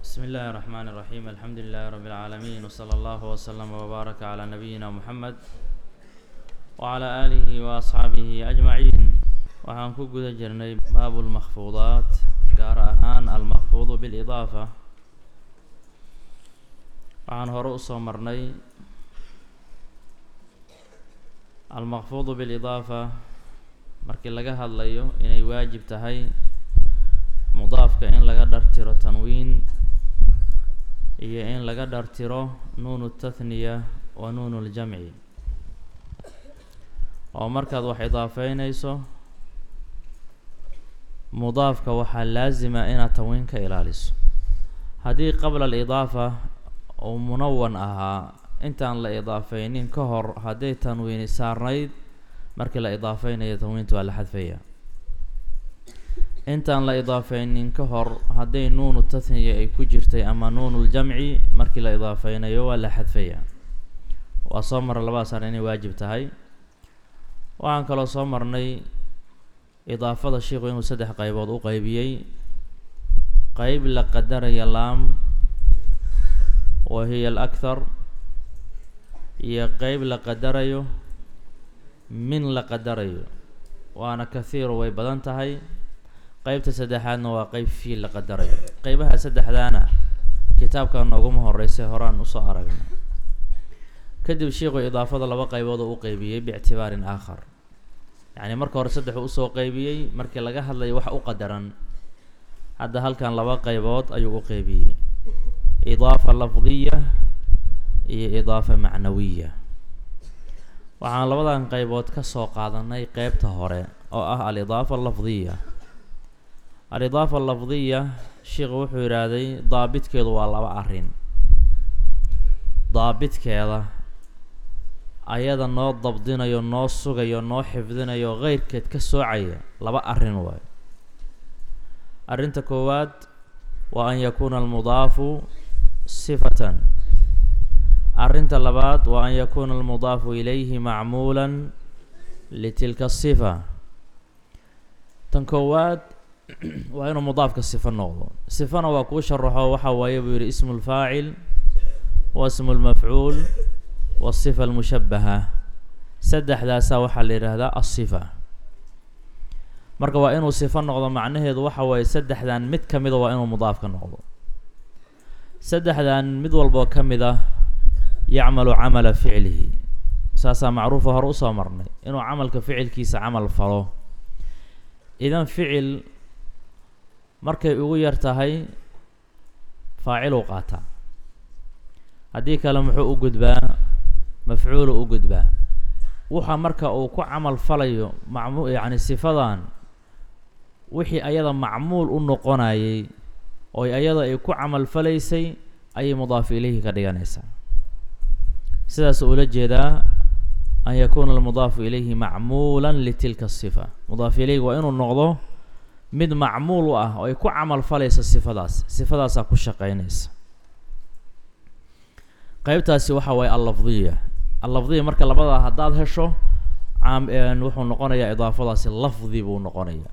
بسم الله الرحمن الرحيم الحمد لله رب العالمين وصلى الله وسلم وبارك على نبينا محمد وعلى آله وأصحaabihi أجمعين waxaan ku guda jirnay baabu الmakfuudaat gaar ahaan almakfuudu bاlإضaafa waxaan hore usoo marnay almakfuudu bاlإضaafa markii laga hadlayo inay waajib tahay mudaafka in laga dhartiro tanwiin iyo in laga dhartiro nuun الtathniya wa nuun اljamci oo markaad wax idaafeynayso mudaafka waxaa laasima inaad tanwiin ka ilaaliso haddii qabla alidaafa uu munawan ahaa intaan la idaafeynin ka hor hadday tanwiini saarnayd markii la idaafeynayo tanwiinta waa la xadfaya intaan la idaafeynin ka hor hadday nuunu tathniya ay ku jirtay ama nuunu ljamci markii la idaafeynayo waa la xadfaya waa soo mara labadaas ar inay waajib tahay waxaan kaloo soo marnay idaafada sheikhu inuu saddex qaybood u qeybiyey qeyb la qadaraya laam wa hiya alakhar iyo qeyb la qadarayo min la qadarayo waana kathiiro way badan tahay qeybta saddexaadna waa qeyb fiil la qadarayo qeybaha saddexdaana kitaabka nooguma horeysay horaan usoo aragnay kadib sheikhu idaafada laba qaybood oo u qeybiyey biictibaarin aakhar yacni marka hore saddexuu usoo qeybiyey markii laga hadlayo wax u qadaran hadda halkan laba qaybood ayuu u qeybiyey idaafa lafdiya iyo idaafa macnawiya waxaan labadan qaybood ka soo qaadanay qeybta hore oo ah alidaafa alafdiya alidaafa alafdiya sheikhu wuxuu yidhaahday daabitkeedu waa laba arrin daabitkeeda ayada noo dabdinayo noo sugayo noo xifdinayo keyrkeed ka soocaya laba arrin waayo arrinta koowaad waa an yakuuna almudaafu sifatan arrinta labaad waa an yakuuna almudaafu ilayhi macmuulan litilka asifa tan koowaad waa inuu mudaafka sifo noqdo sifana waa kuu sharaxo waxa waaye buu yidhi ismu lfaacil wa ismu lmafcuul wasifa almushabaha saddexdaasaa waxaa la yidhaahdaa asifa marka waa inuu sifo noqdo macnaheedu waxa waaye saddexdan mid ka mida waa inuu mudaafka noqdo saddexdan mid walboo ka mid ah yacmalu camala ficlihi saasaa macruufa hore usoo marnay inuu camalka ficilkiisa camal falo idan ficil markay ugu yar tahay faaciluu qaataa haddii kale muxuu u gudbaa mafcuulu u gudbaa waxa marka uu ku camal falayo macmu yacni sifadan wixii ayada macmuul u noqonayay oo ayada ay ku camal falaysay ayay mudaafu ilayhi ka dhiganaysaa sidaas ula jeedaa an yakuuna almudaafu ilayhi macmuulan litilka asifa mudaafu ilayhi waa inuu noqdo mid macmuul u ah oo ay ku camal falayso sifadaas sifadaasaa ku shaqeynaysa qeybtaasi waxa waaye allafdiya allafdiya marka labadaa haddaad hesho caam wuxuu noqonayaa idaafadaasi lafdi buu noqonayaa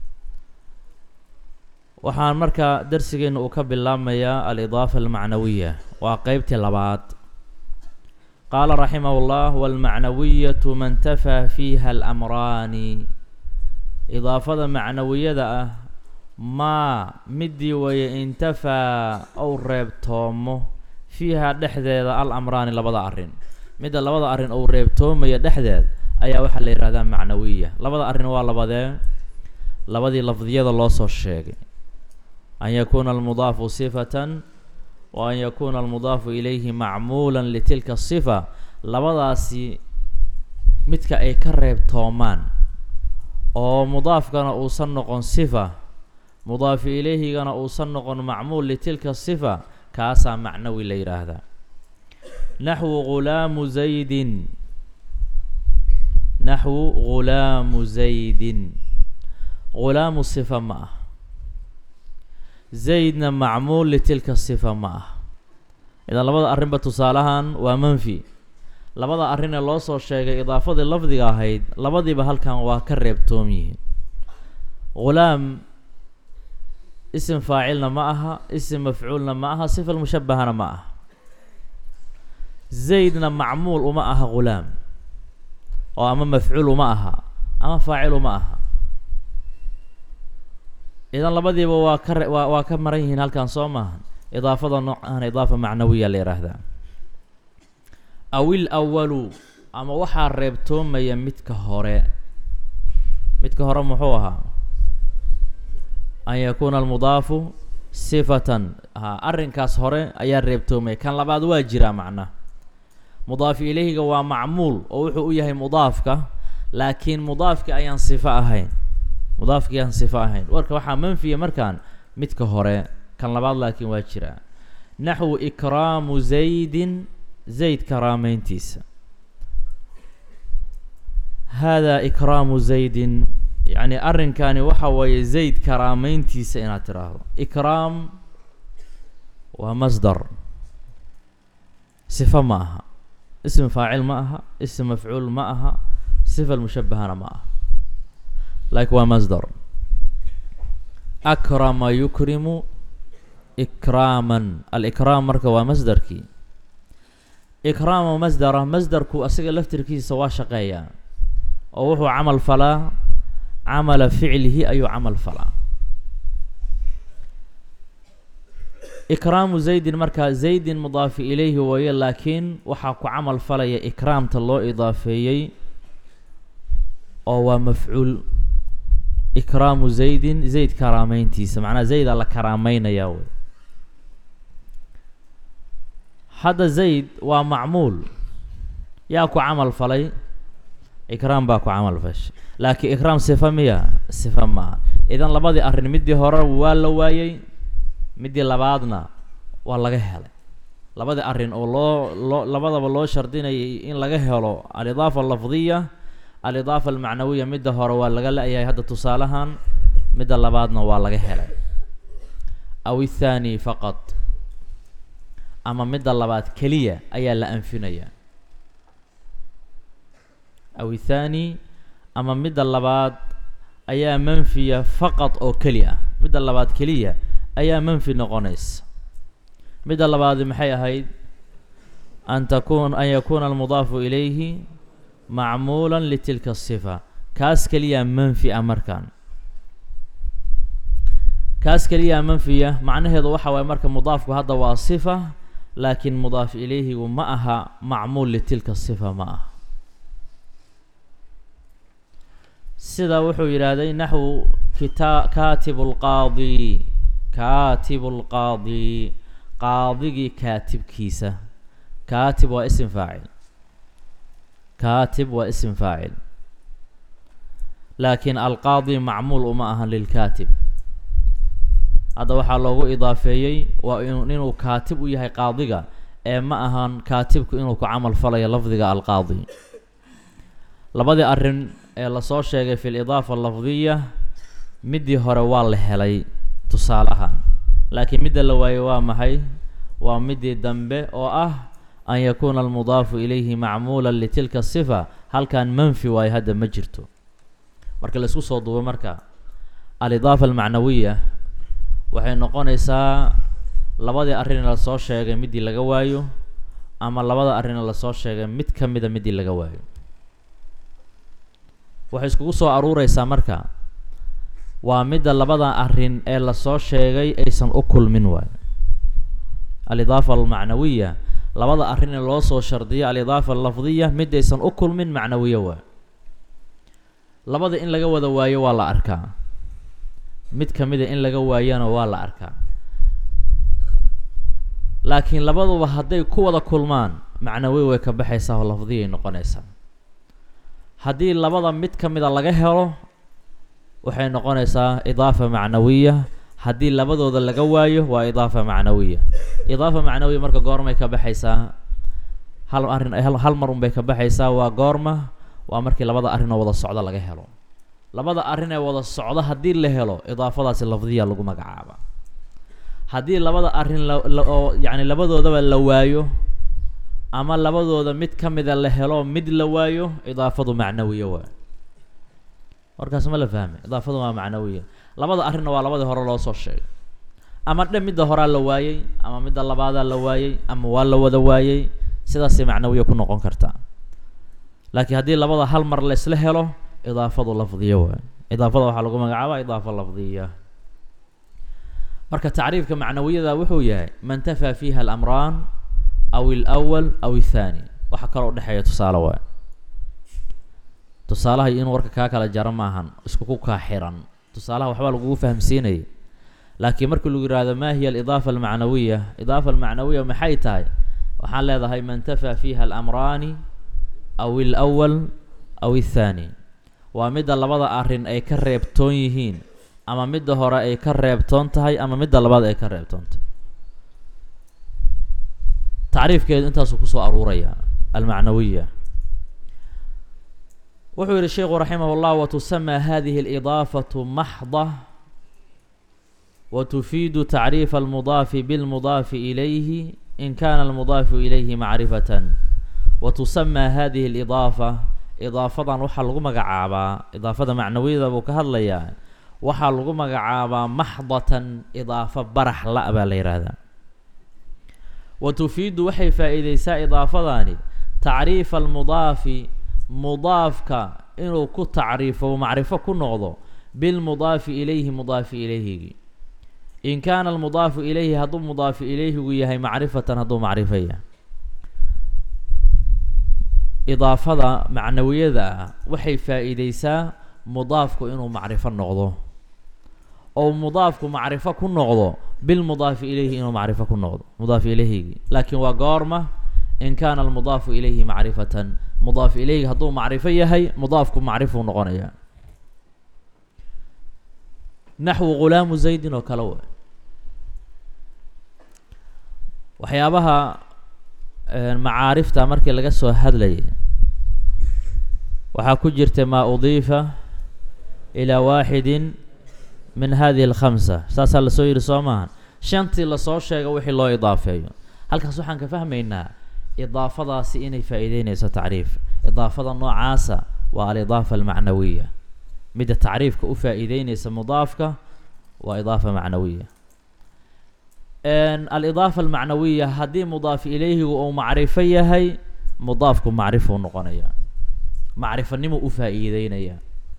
waxaan marka darsigeena uu ka bilaabmayaa alidaafa almacnawiya waa qeybtii labaad qaala raximah llah walmacnawiyatu man tafaa fiiha alamraani idaafada macnawiyada ah maa midii weeye intafaa ou reebtoomo fiiha dhexdeeda al amraani labada arrin midda labada arrin ou reebtoomaya dhexdeed ayaa waxaa la yidhahdaa macnawiya labada arrin waa labadee labadii lafdiyada loo soo sheegay an yakuuna almudaafu sifatan wa an yakuuna almudaafu ilayhi macmuulan litilka sifa labadaasi midka ay ka reebtoomaan oo mudaafkana uusan noqon sifa mudaafu ilayhigana uusan noqon macmuul litilka sifa kaasaa macnawi la yidhaahdaa naxwu ghulaamu zaydin naxwu ghulaamu zaydin ghulaamu sifa ma ah zaydna macmuul litilka sifa ma ah idan labada arrinba tusaalahan waa manfi labada arrin ee loo soo sheegay idaafadii lafdiga ahayd labadiiba halkan waa ka reebtoom yihiin ghulaam isim faacilna ma aha isim mafcuulna ma aha sifa mushabahana ma aha zaydna macmuul uma aha ghulaam oo ama mafcuul uma aha ama faacil uma aha idan labadiiba waa ka re waa waa ka maran yihiin halkan soo maaha idaafada noocaana idaafa macnawiya la yidhaahdaa awil awalu ama waxaa reebtoomaya midka hore midka hore muxuu ahaa an yakuuna almudaafu sifatan ha arrinkaas hore ayaa reebtoomaya kan labaad waa jiraa macna mudaafi ilayhiga waa macmuul oo wuxuu u yahay mudaafka laakiin mudaafki ayaan sifo ahayn mudaafki ayaan sifo ahayn warka waxaa manfiya markaan midka hore kan labaad laakiin waa jiraa naxwu ikraamu zaydin zayd karaameyntiisa haadaa ikraamu zaydin yacni arrinkani waxa weeye zayd karaameyntiisa inaad tiraahdo ikraam waa masdar sifo ma aha ism faacil ma aha ism mafcuul ma aha sifa mushabahana ma aha laakiin waa masdar akrama yukrimu ikraaman alikraam marka waa masdarkii ikraama masdara masdarku asaga laftirkiisa waa shaqeeyaa oo wuxuu camal falaa camala ficlihi ayuu camal falaa ikraamu zaydin markaa zaydin mudaafi ilayhi waye laakiin waxaa ku camal falaya ikraamta loo idaafeeyey oo waa mafcuul ikraamu zaydin zayd karaameyntiisa macnaha zaydaa la karaameynayaa wey hadda zayd waa macmuul yaa ku camal falay ikraam baa ku camal fashay laakiin ikraam sifa miya sifa maaha idan labadii arrin middii hore waa la waayey middii labaadna waa laga helay labadii arrin oo loo loo labadaba loo shardinayay in laga helo alidaafa alafdiya alidaafa almacnawiya midda hore waa laga la-yahay hadda tusaalahan midda labaadna waa laga helay aw ithaani faqad ama midda labaad keliya ayaa la anfinaya aw ithaani ama midda labaad ayaa manfiya faqad oo keli ah midda labaad keliya ayaa manfi noqonaysa midda labaadi maxay ahayd an takun an yakuuna almudaafu ilayhi macmuula litilka asifa kaas keliyaa manfi ah markaan kaas keliyaa manfiya macnaheedu waxa waaye marka mudaafku hadda waa sifa laakiin mudaaf ilayhigu ma aha macmuul litilka sifa ma aha sida wuxuu yidhaahday naxwu kita kaatibu lqaadi kaatibu lqaadi qaadigii kaatibkiisa kaatib waa isim faacil kaatib waa isim faacil laakiin alqaadi macmuul uma ahan lilkaatib hadda waxaa loogu idaafeeyey waa inu inuu kaatib u yahay qaadiga ee ma ahan kaatibku inuu ku camal falayo lafdiga alqaadi labadii arrin ee lasoo sheegay fi lidaafa alafdiya middii hore waa la helay tusaale ahaan laakiin midda la waayey waa maxay waa middii dambe oo ah an yakuuna almudaafu ilayhi macmuula litilka sifa halkan manfi waayo hadda ma jirto marka la isku soo duubo marka alidaafa almacnawiya waxay noqonaysaa labadii arrin lasoo sheegay middii laga waayo ama labada arrin lasoo sheegay mid ka mida middii laga waayo waxay iskugu soo aruureysaa marka waa midda labada arrin ee lasoo sheegay aysan u kulmin waayo alidaafa almacnawiya labada arrin ee loo soo shardiyo alidaafa alafdiya mid aysan u kulmin macnawiyo waayo labada in laga wada waayo waa la arkaa mid ka mida in laga waayana waa la arkaa laakiin labaduba hadday ku wada kulmaan macnawi way ka baxaysaa oo lafdiyay noqonaysaa haddii labada mid ka mida laga helo waxay noqonaysaa idaafa macnawiya haddii labadooda laga waayo waa idaafa macnawiya idaafa macnawiya marka goormay ka baxaysaa hal arrin hal mar unbay ka baxaysaa waa goorma waa markii labada arrin oo wada socdo laga helo labada arrin ee wada socdo haddii la helo idaafadaasi lafdiya lagu magacaaba haddii labada arrin la oo yacni labadoodaba la waayo ama labadooda mid ka mida la helo mid la waayo idaafadu macnawiya waa markaas ma la fahmay idaafadu waa macnawiya labada arrinna waa labadii hore loo soo sheegay ama dhe midda horaa la waayey ama midda labaadaa la waayey ama waa la wada waayey sidaasay macnawiya ku noqon kartaa laakiin haddii labada hal mar la isla helo idaafadu lafdiya waay idaafada waxaa lagu magacaabaa idaafa lafdiya marka tacriifka macnawiyada wuxuu yahay man tafaa fiiha alamraan aw alawal aw athani waxa kaloo udhexeeya tusaale waay tusaalaha iyo inuu warka kaa kala jaro maahan iskuku kaa xiran tusaalaha waxbaa lagugu fahamsiinaya laakiin markii lagu yihahdo ma hiya alidaafa almacnawiya idaafa almacnawiya maxay tahay waxaan leedahay man tafaa fiiha alamraani aw alawal aw athani waa midda labada arrin ay ka reebtoon yihiin ama midda hore ay ka reebtoon tahay ama midda labaad ay ka reebtoon tahay tacriifkeedu intaasuu kusoo aruuraya almacnawiya wuxuu yihi sheikhu raximah اllah watusamaa hadihi اlidaafatu maxda wtufiidu tacriifa almudaafi bilmudaafi ilayhi in kana almudaafu ilayhi macrifatan watusamaa hadihi alidaafa idaafadan waxaa lagu magacaabaa idaafada macnawiyada buu ka hadlayaa waxaa lagu magacaabaa maxdatan idaafo barax la baa la yidhaahdaa wa tufiidu waxay faa-iideysaa idaafadani tacriifa almudaafi mudaafka inuu ku tacriifo macrifo ku noqdo bilmudaafi ilayhi mudaafi ilayhigi in kaana almudaafu ilayhi hadduu mudaafi ilayhigu yahay macrifatan hadduu macrifo yahay idaafada macnawiyada ah waxay faa-iideysaa mudaafku inuu macrifo noqdo oo mudaafku macrifo ku noqdo bilmudaafi ilayhi inuu macrifo ku noqdo mudaaf ilayhigi laakiin waa goorma in kaana almudaafu ilayhi macrifatan mudaaf ilayhi hadduu macrifo yahay mudaafku macrifuu noqonaya naxwu ghulaamu zaydin oo kale wa waxyaabaha macaarifta markii laga soo hadlayay waxaa ku jirta maa udiifa ilaa waaxidin min hadihi alkhamsa saasaa lasoo yidhi soo maahan shantii lasoo sheega wixii loo idaafeeyo halkaas waxaan ka fahmaynaa idaafadaasi inay faa-iideyneyso tacriif idaafada noocaasa waa alidaafa almacnawiya midda tacriifka u faa-iideyneysa mudaafka waa idaafa macnawiya alidaafa almacnawiya haddii mudaaf ilayhigu uu macrifo yahay mudaafku macrifuu noqonaya macrifanimo u faa-iideynaya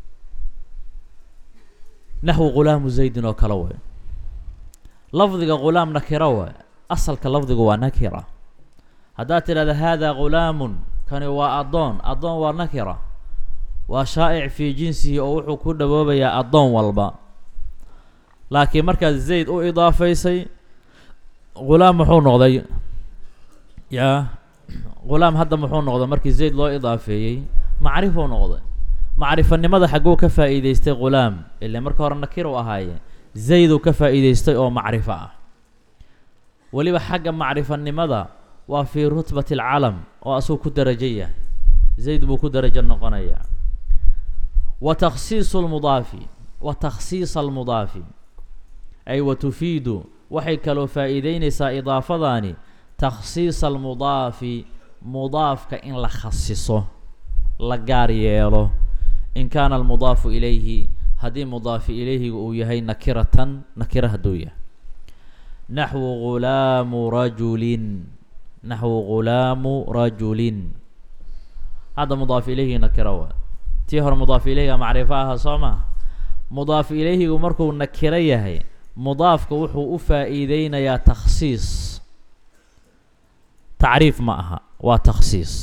naxwu ghulaamu zaydin oo kale way lafdiga ghulaam nakira way asalka lafdigu waa nakira haddaad tidhahda hada ghulaamun kani waa addoon addoon waa nakira waa shaa'ic fii jinsihi oo wuxuu ku dhawoobayaa addoon walba laakiin markaad zayd u idaafaysay ghulaam muxuu noqday yaa ghulaam hadda muxuu noqday markii zayd loo idaafeeyey macrifuu noqday macrifanimada xagguu ka faa-iideystay ghulaam ile marka hore nakir u ahaaye zayduu ka faa-iideystay oo macrifo ah weliba xagga macrifanimada waa fii rutbati alcalam oo asuu ku darajo yahay zayd buu ku darajo noqonaya wa takhsiisu lmudaafi wa takhsiisa almudaafi ay wa tufiidu waxay kaloo faa-iideyneysaa idaafadani takhsiisa almudaafi mudaafka in la khasiso la gaar yeelo in kaana almudaafu ilayhi haddii mudaafi ilayhiga uu yahay nakiratan nakira hadduu yahay naxwu ghulaamu rajulin naxwu ghulaamu rajulin hadda mudaaf ilayhi nakira waa tii hore mudaaf ilayhiga macrifo aha soo maa mudaaf ilayhigu markuu nakiro yahay mudaafka wuxuu u faa-iideynayaa takhsiis tacriif ma aha waa takhsiis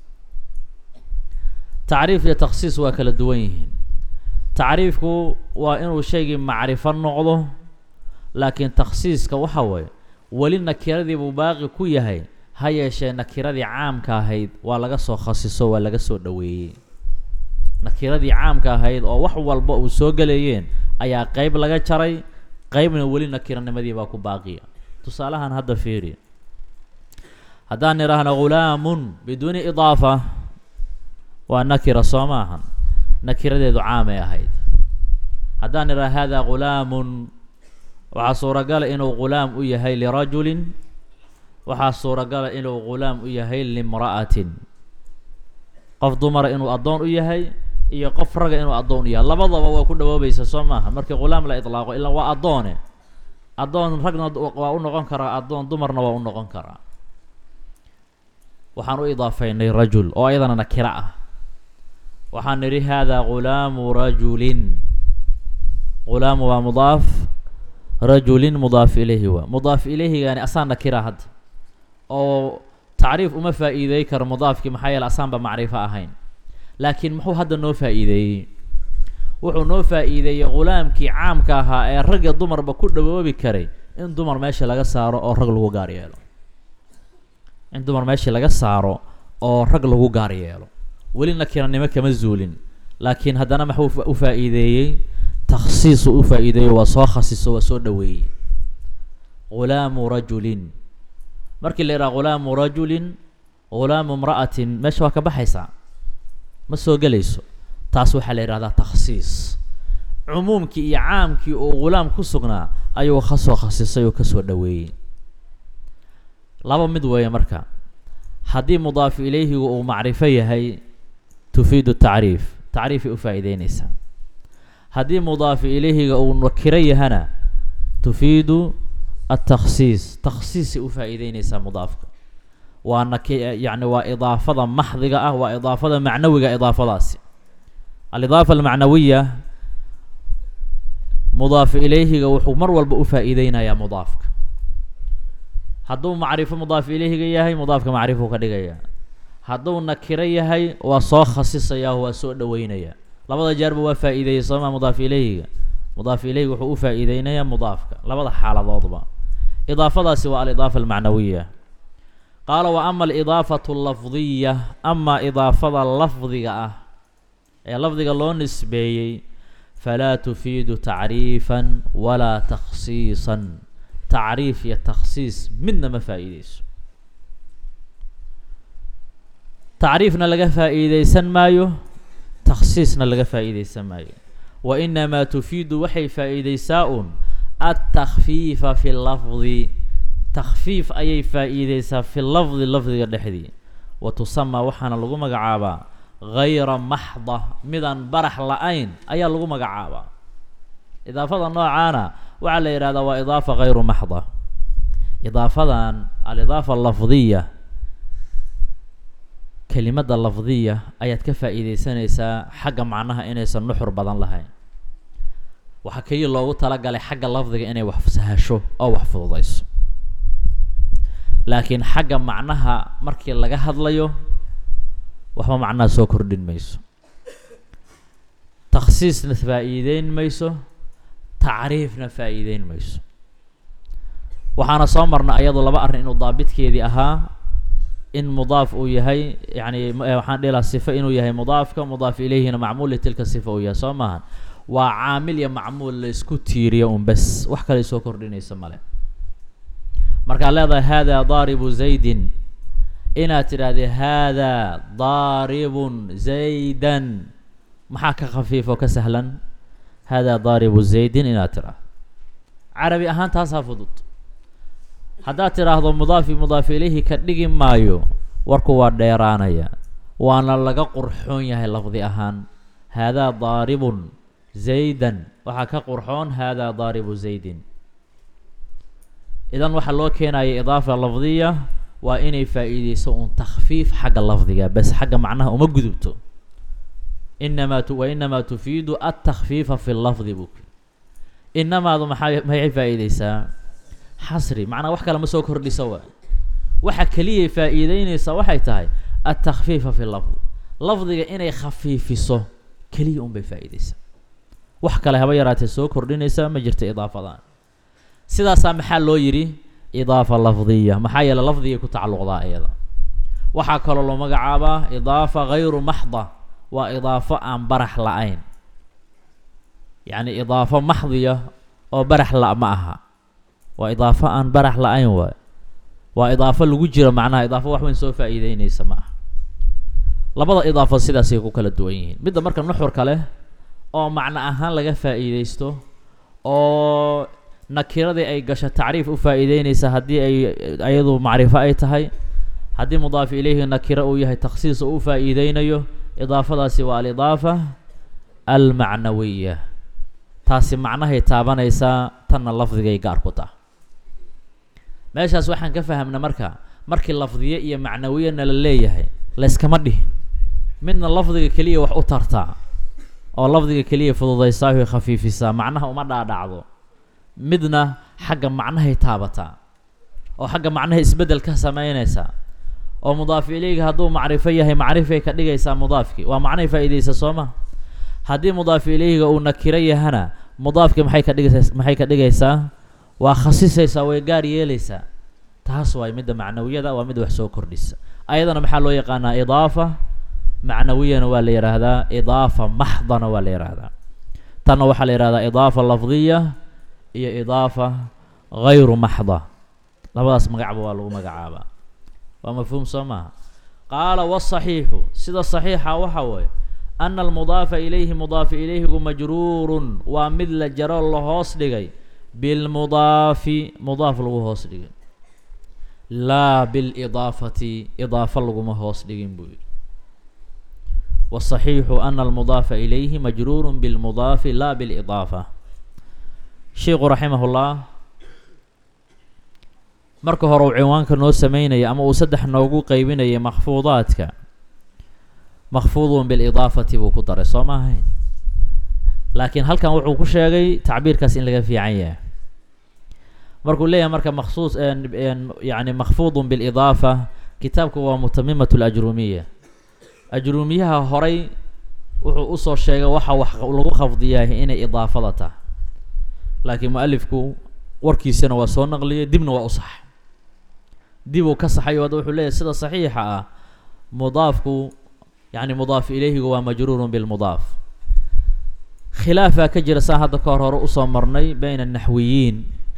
tacriif iyo takhsiis waa kala duwan yihiin tacriifku waa inuu shaygii macrifo noqdo laakiin takhsiiska waxa waye weli nakiradii buu baaqi ku yahay ha yeeshee nakiradii caamka ahayd waa laga soo khasiso waa laga soo dhoweeyey nakiradii caamka ahayd oo wax walba uu soo gelayeen ayaa qeyb laga jaray qeybna weli nakiranimadii baa ku baaqiya tusaalahan hadda fiiri haddaan idhaahno ghulaamun biduuni idaafa waa nakira soo maahan nakiradeedu caamay ahayd haddaan idhaha hada ghulaamun waxaa suuragala inuu ghulaam u yahay lirajulin waxaa suuragala inuu ghulaam u yahay limra'atin qof dumara inuu addoon u yahay iyo qof raga inuu addoon u yahay labadaba waa ku dhawoobaysa soo maaha markii ghulaam la idlaaqo ilaa waa addoone addoon ragna waa u noqon karaa addoon dumarna waa u noqon karaa waxaan u idaafaynay rajul oo ayadana nakira ah waxaan nidhi haadaa ghulaamu rajulin ghulaamu waa mudaaf rajulin mudaaf ilayhi waa mudaaf ilayhigaani asaan nakira hadda oo tacriif uma faa'iideey karo mudaafkii maxaa yeele asaanba macrifo ahayn laakiin muxuu hadda noo faa'iideeyey wuxuu noo faa'iideeyey ghulaamkii caamka ahaa ee rag iyo dumarba ku dhawoobi karay in dumar meesha laga saaro oo rag lagu gaar yeelo in dumar meeshii laga saaro oo rag lagu gaar yeelo weli nakiranimo kama zuulin laakiin haddana maxuu u faa'iideeyey takhsiisu u faa'iideeyo waa soo khasiso waa soo dhaweeyey ghulaamu rajulin markii la yidhaha ghulaamu rajulin ghulaamu imra'atin meesha waa ka baxaysaa ma soo gelayso taas waxaa la yidhahdaa takhsiis cumuumkii iyo caamkii uu ghulaam ku sugnaa ayuu ka soo khasisay oo kasoo dhaweeyey laba mid weeye marka haddii mudaaf ilayhigu uu macrifo yahay tufiidu tacriif tacriifay u faa'iideyneysaa haddii mudaaf ilayhiga uu nakiro yahana tufiidu atakhsiis takhsiisay u faa'iideyneysaa mudaafka waa naki yacni waa idaafada maxdiga ah waa idaafada macnawiga idaafadaasi alidaafa almacnawiya mudaaf ilayhiga wuxuu mar walba u faa'iideynayaa mudaafka hadduu macrifo mudaaf ilayhiga yahay mudaafka macrifuu ka dhigaya hadduu nakiro yahay waa soo khasisayaa waa soo dhaweynaya labada jeerba waa faa'iideeyey sooma mudaaf ilayhiga mudaaf ilayhiga wuxuu u faa'iideynayaa mudaafka labada xaaladoodba idaafadaasi waa alidaafa almacnawiya qaala wa ama alidaafatu allafdiya ama idaafada lafdiga ah ee lafdiga loo nisbeeyey falaa tufiidu tacriifan walaa takhsiisan tacriif iyo takhsiis midna ma faa'iideyso tacriifna laga faa'iideysan maayo takhsiisna laga faa'iideysan maayo wa inamaa tufiidu waxay faa'iideysaa un altakfiifa fi lafdi takfiif ayay faa'iideysaa fi lafdi lafdiga dhexdii wa tusamaa waxaana lagu magacaabaa gayra maxda midaan barax la-ayn ayaa lagu magacaabaa idaafada noocaana waxaa la yidhahdaa waa idaafa gayru maxda idaafadan alidaafa lafdiya kelimadda lafdiya ayaad ka faa'iideysanaysaa xagga macnaha inaysan nuxur badan lahayn waxaa keliya loogu talagalay xagga lafdiga inay wax sahasho oo wax fududayso laakiin xagga macnaha markii laga hadlayo waxba macnaha soo kordhin mayso takhsiisna faa'iideyn mayso tacriifna faa'iideyn mayso waxaana soo marna ayadu laba arrin inuu daabitkeedii ahaa in mudaaf uu yahay yani waxaan dhihi lahaa sifa inuu yahay mudaafka mudaaf ilayhina macmuul litilka sifa uu yahay soo maaha waa caamil iyo macmuul la isku tiiriyo un bes wax kale soo kordhinaysa male markaad leedahay haadaa daaribu zaydin inaad tidhaahdee haadaa daaribun zaydan maxaa ka khafiif oo ka sahlan haadaa daaribu zaydin inaad tidhaahdo carabi ahaan taasaa fudud haddaad tidhaahdo mudaafi mudaaf ilayhi ka dhigi maayo warku waa dheeraanaya waana laga qurxoon yahay lafdi ahaan haadaa daaribun zaydan waxaa ka qurxoon haadaa daaribu zaydin idan waxaa loo keenaya idaafa lafdiya waa inay faa'iideyso un takhfiif xagga lafdiga bes xagga macnaha uma gudubto inamaa tu wa inamaa tufiidu altakfiifa fi lafdi buk inamaadu maxaa maxay faa'iideysaa xasri macnaa wax kale ma soo kordhisa waa waxa keliyay faa'iideyneysaa waxay tahay altakfiifa fi lafdi lafdiga inay khafiifiso keliya un bay faa'iideysaa wax kale haba yaraatee soo kordhinaysa ma jirta idaafadan sidaasaa maxaa loo yidhi idaafa lafdiya maxaa yeele lafdigay ku tacalluqdaa iyada waxaa kaloo loo magacaabaa idaafa gayru maxda waa idaafo aan barax la-ayn yacni idaafo maxdiya oo barax la ma aha waa idaafo aan barax la-ayn waay waa idaafo lagu jiro macnaha idaafo wax weyn soo faa'iideyneysa ma aha labada idaafo sidaasay ku kala duwan yihiin midda marka nuxurka leh oo macno ahaan laga faa'iideysto oo nakiradii ay gasho tacriif u faa'iideyneysa haddii ay ayadu macrifo ay tahay haddii mudaaf ilayhi nakiro uu yahay takhsiis oo u faa'iideynayo idaafadaasi waa alidaafa almacnawiya taasi macnahay taabanaysaa tanna lafdigay gaar ku taha meeshaas waxaan ka fahamna marka markii lafdiye iyo macnawiyana la leeyahay layskama dhihin midna lafdiga keliya wax u tartaa oo lafdiga keliya fududaysaa way khafiifisaa macnaha uma dhaadhacdo midna xagga macnahay taabataa oo xagga macnaha isbeddel ka sameynaysaa oo mudaaf ilayga hadduu macrifo yahay macrifay ka dhigaysaa mudaafkii waa macnahay faa'iidaysa soo ma haddii mudaaf ilayga uu nakiro yahana mudaafkii maxay ka dhigaysaa maxay ka dhigaysaa waa khasisaysaa way gaar yeelaysaa taas waay midda macnawiyada waa mid wax soo kordhisa ayadana maxaa loo yaqaanaa idaafa macnawiyana waa la yidhaahdaa idaafa maxdana waa la yidhaahdaa tanna waxaa la yidhahdaa idaafa lafdiya iyo idaafa gayru maxda labadaas magacba waa lagu magacaabaa waa mafhuum soo maaha qaala wasaxiixu sida saxiixa waxa weeye ana almudaafa ilayhi mudaafa ilayhigu majruurun waa mid la jaro la hoos dhigay bilmudaafi mudaaf lagu hoos dhigay laa bilidaafati idaafa laguma hoos dhigin buu yidhi wasaxiixu ana almudaafa ilayhi majruurun bilmudaafi laa bilidaafa sheikhu raximahullah marka hore uu cinwaanka noo sameynaya ama uu saddex noogu qeybinayay makfuudaadka makfuudun bilidaafati buu ku daray soo ma ahayn laakiin halkan wuxuu ku sheegay tacbiirkaas in laga fiican yahay markuu leeyahay marka maksuus yani makfuudun bilidaafa kitaabku waa mutamimat lajrumiya ajruumiyaha horay wuxuu usoo sheegay waxa wax lagu khafdiyahay inay idaafada tahay laakiin mualifku warkiisana waa soo naqliyay dibna waa u sax dib uu ka saxay o wuxuu leeyahy sida saxiixa ah mudaafku yani mudaaf ilayhigu waa majruurun bilmudaaf khilaafaa ka jira saa hadda ka hor hore usoo marnay bayna naxwiyiin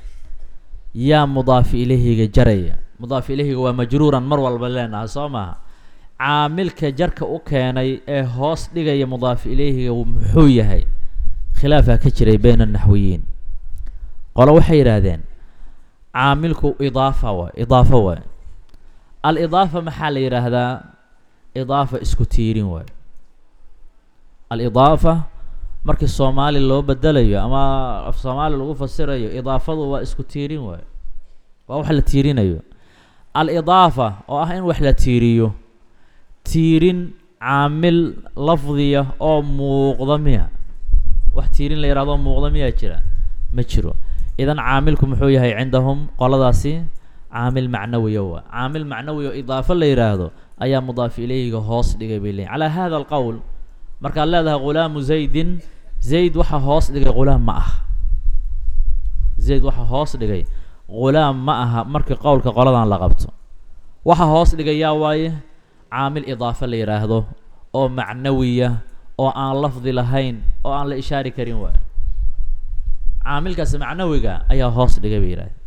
yaa mudaafi ilayhiga jaraya mudaaf ilayhiga waa majruuran mar walba leenaha soo maaha caamilka jarka u keenay ee hoos dhigaya mudaaf ilayhiga muxuu yahay khilaafaa ka jiray bayna naxwiyiin qolo waxay yidhaahdeen caamilku idaafa waay idaafo waay al-idaafa maxaa la yidhaahdaa idaafa isku tiirin waay al-idaafa markii soomaali loo bedelayo ama af soomaali lagu fasirayo idaafadu waa isku tiirin waay waa wax la tiirinayo al-idaafa oo ah in wax la tiiriyo tiirin caamil lafdiya oo muuqda miya wax tiirin la yihahdo muuqda miyaa jira ma jiro idan caamilku muxuu yahay cindahum qoladaasi caamil macnawiya waa caamil macnawi oo idaafo la yidhaahdo ayaa mudaaf ilayhiga hoos dhigay bay leeyiin calaa hada alqowl markaad leedahay ghulaamu zaydin zayd waxa hoos dhigay ghulaam ma aha zayd waxa hoos dhigay ghulaam ma aha markii qowlka qoladan la qabto waxa hoos dhigay yaa waaye caamil idaafo la yidhaahdo oo macnawiya oo aan lafdi lahayn oo aan la ishaari karin waayo caamilkaas macnawiga ayaa hoos dhigay bay yidhahdeen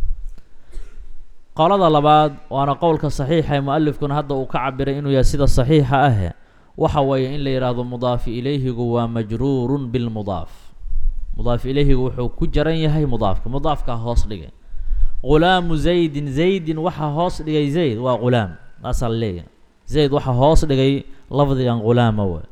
qolada labaad waana qowlka saxiixa ee mualifkuna hadda uu ka cabiray inuu yahay sida saxiixa ahe waxa weeye in la yidhaahdo mudaafi ilayhigu waa majruurun bilmudaaf mudaaf ilayhigu wuxuu ku jaran yahay mudaafka mudaafkaa hoos dhigay ghulaamu zaydin zaydin waxa hoos dhigay zayd waa ghulaam taasaa la leeyahay zayd waxa hoos dhigay lafdigan ghulaama way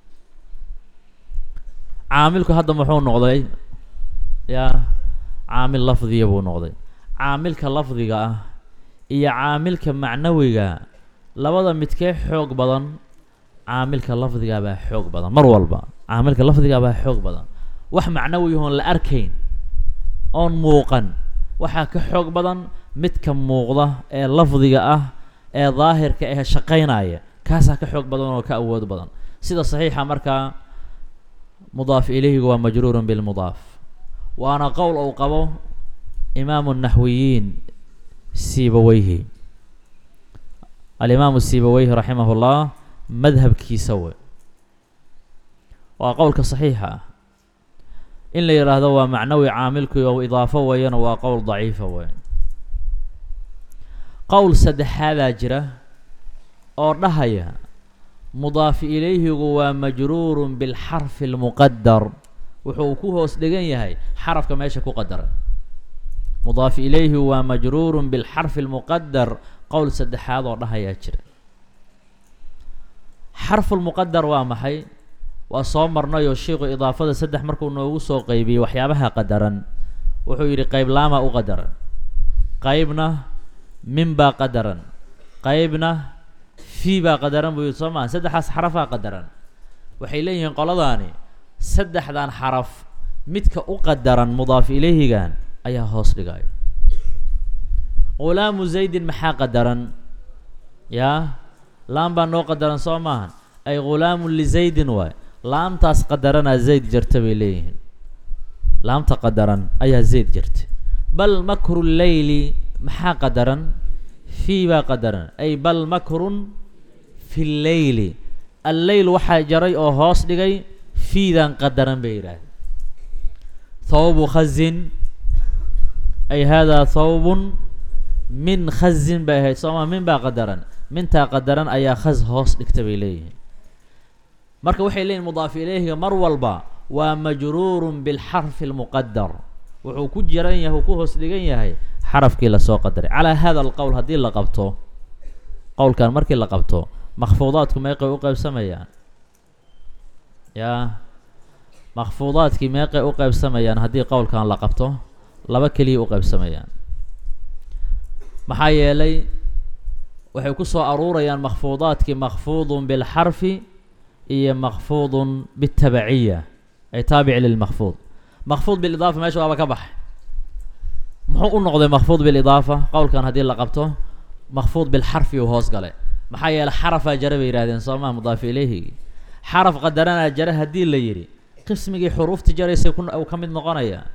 caamilku hadda muxuu noqday yaa caamil lafdiya buu noqday caamilka lafdiga ah iyo caamilka macnawiga labada midkee xoog badan caamilka lafdiga baa xoog badan mar walba caamilka lafdiga baa xoog badan wax macnawi oon la arkayn oon muuqan waxaa ka xoog badan midka muuqda ee lafdiga ah ee daahirka ee shaqaynaya kaasaa ka xoog badan oo ka awood badan sida saxiixa markaa mudaaf ilayhigu waa majruurun bilmudaaf waana qowl uu qabo imaamu naxwiyiin sibaweyhi alimaamu sibaweyhi raximah llah madhabkiisa wey waa qowlka saxiixa ah in la yidhaahdo waa macnawi caamilku oo idaafo weeyana waa qowl daciifa wey qowl saddexaadaa jira oo dhahaya mudaafi ilayhigu waa majruurun bilxarfi almuqadar wuxuu ku hoos dhegan yahay xarafka meesha ku qadaran mudaaf ilayhi waa majruurun bilxarfi almuqadar qowl saddexaad oo dhahayaa jira xarfulmuqadar waa maxay waa soo marnay oo sheikhu idaafada saddex markuu noogu soo qeybiyey waxyaabaha qadaran wuxuu yidhi qayb laamaa u qadaran qaybna min baa qadaran qaybna fii baa qadaran buu yidhi soo maa saddexdaas xarafaa qadaran waxay leeyihiin qoladaani saddexdan xaraf midka u qadaran mudaaf ilayhigan ayaa hoos dhigaya ghulaamu zaydin maxaa qadaran yaa laam baa noo qadaran soo maahan ay ghulaamun lizaydin waay laamtaas qadaranaa zayd jirta bay leeyihiin laamta qadaran ayaa zayd jirta bal makru leyli maxaa qadaran fii baa qadaran ay bal makrun fi lleyli alleyl waxaa jaray oo hoos dhigay fiidan qadaran bay yidhaahdeen thawbu khazin ay haadaa thawbun min khazin bay ahayd sooma min baa qadaran mintaa qadaran ayaa khaz hoos dhigta bay leeyihiin marka waxay leeyihin mudaaf ilayhiga mar walba waa majruurun bilxarfi almuqadar wuxuu ku jiran yahay uu ku hoos dhigan yahay xarafkii lasoo qadaray calaa hada alqowl haddii la qabto qowlkan markii la qabto makfuudaadku meeqay u qaybsamayaan yaa makfuudaadkii meeqay u qaybsamayaan haddii qowlkan la qabto laba keliya u qaybsamayaan maxaa yeelay waxay ku soo aruurayaan makfuudaadkii makfuudun bilxarfi iyo makfuudun bitabaciya ay taabici lilmakfuud makfuud bilidaafa meesha waaba ka baxay muxuu u noqday makfuud bilidaafa qowlkan haddii la qabto makfuud bilxarfi uu hoos galay maxaa yeelay xarafaa jare bay yidhahdeen soo maa mudaafi ilayhigi xaraf qadaranaa jare haddii la yidhi qismigii xuruufti jaraysay ku uu ka mid noqonaya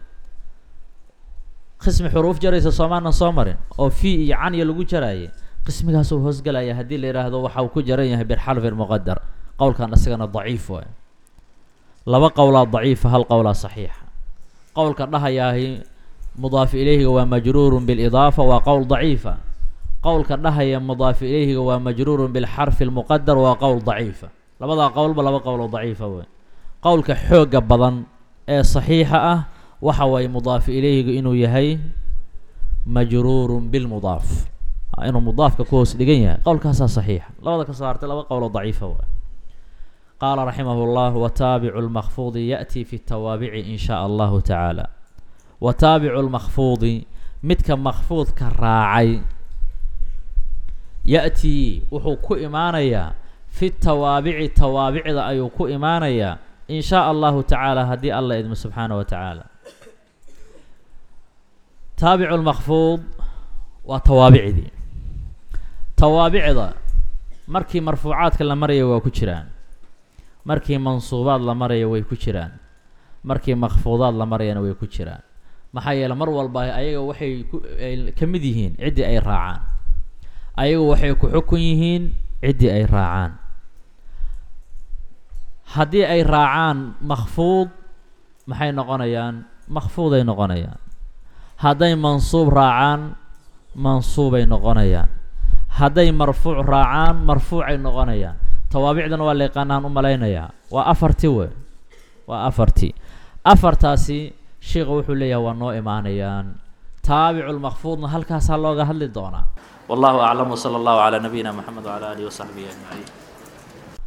qismi xuruuf jaraysa soomaanan soo marin oo fii iyo canya lagu jaraayay qismigaasuu hoosgalaya haddii la yidhaahdo waxa uu ku jaran yahay bilxarfi muqadar qowlkan isagana daciif waay laba qowlaa daciifa hal qowlaa saxiixa qowlka dhahayaahi mudaaf ilayhiga waa majruurun bilidaafa waa qowl daciifa qowlka dhahaya mudaaf ilayhiga waa majruurun bilxarfi lmuqadar waa qowl daciifa labadaa qowlba laba qowl oo daciifa wey qowlka xooga badan ee saxiixa ah waxa waaye mudaafi ilayhiga inuu yahay majruurun bilmudaaf inuu mudaafka ku hoos dhigan yahay qowlkaasaa saxiixa labada ka soo hartay laba qowl oo daciifa wey qaala raximah اllah wataabicu lmakfuudi yaأti fi tawaabici in shaa allahu tacaala wataabicu lmakfuudi midka makfuudka raacay ya-tii wuxuu ku imaanayaa fi tawaabici tawaabicda ayuu ku imaanayaa in shaa allahu tacaala haddii alla idmo subxaana wa tacaala taabicu lmakfuud waa tawaabicdii tawaabicda markii marfuucaadka la maraya waa ku jiraan markii mansuubaad la maraya way ku jiraan markii makfuudaad la marayana way ku jiraan maxaa yeele mar walba ayaga waxay ku ay ka mid yihiin ciddii ay raacaan ayagu waxay ku xukun yihiin ciddii ay raacaan haddii ay raacaan makfuud maxay noqonayaan makfuuday noqonayaan hadday mansuub raacaan mansuubay noqonayaan hadday marfuuc raacaan marfuucay noqonayaan tawaabicdana waa la yaqaanaan u malaynayaa waa afarti we waa afarti afartaasi sheikha wuxuu leeyahay waa noo imaanayaan taabicu lmakfuudna halkaasaa looga hadli doonaa wallahu aclam wsala allahu calaa nabiyina moxamed wcala alihi wasaxbihi ajmaciin